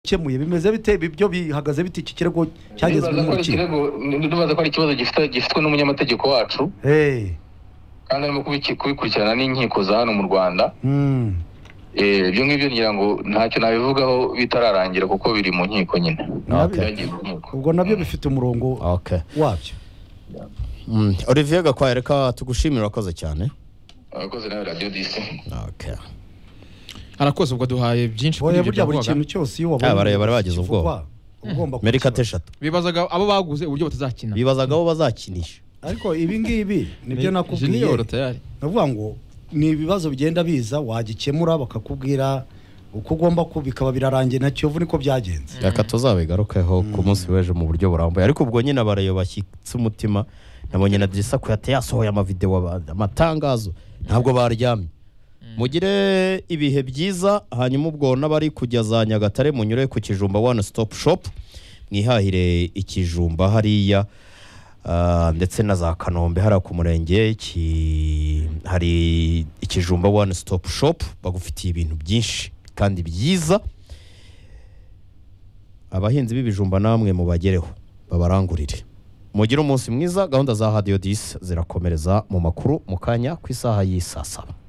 bikemuye bimeze bite ibi byo bihagaze bite iki kirego cyagezwe Ndibaza ko ari n'urukiko ikirego ndibaza ko ari ikibazo gifite gifitwe n'umunyamategeko wacu hey. kandi arimo kubiki- kubikurikirana n'inkiko za hano mu rwanda mm. Eh, ibyo ngibyo ngira ngo ntacyo nabivugaho bitararangira kuko biri mu nkiko nyine Nabyo- Byagiye mu nkiko. ubwo nabyo bifite umurongo okay wabyo Mm, olivier gakwaya reka tugushimire urakoze cyane abakozi nawe radiyo disi okay arakoze ubwo duhaye byinshi kuri oya ibyo burya buri byavugaga. kintu cyose iyo wabonye Ah, bare- bare bagize kivugwa, ubwoba. ugomba merika kukibaza. eshatu bibazaga abo baguze uburyo batazakina bibazaga abo bazakinisha ariko ibi ngibi nibyo nakubwiye Junior tayari navuga ngo ni ibibazo bigenda biza wagikemura bakakubwira uko ugomba ku bikaba birarangiye na kiyovu niko byagenze reka tuzabigarukeho ku munsi w'ejo mu buryo burambuye ariko ubwo nyine abarayo bashyitse umutima nabonye na dirisa kuyate yasohoye amavidewo aba- amatangazo ntabwo baryamye mugire ibihe byiza hanyuma ubwo n'abari kujya za nyagatare munyure ku kijumba one stop shop mwihahire ikijumba hariya ah, ndetse na za kanombe hariya ku murenge ki- hari ikijumba one stop shop bagufitiye ibintu byinshi kandi byiza abahinzi b'ibijumba namwe mubagereho babarangurire mugire umunsi mwiza gahunda za hadiyo disi zirakomereza mu makuru mu kanya ku isaha y'i saa saba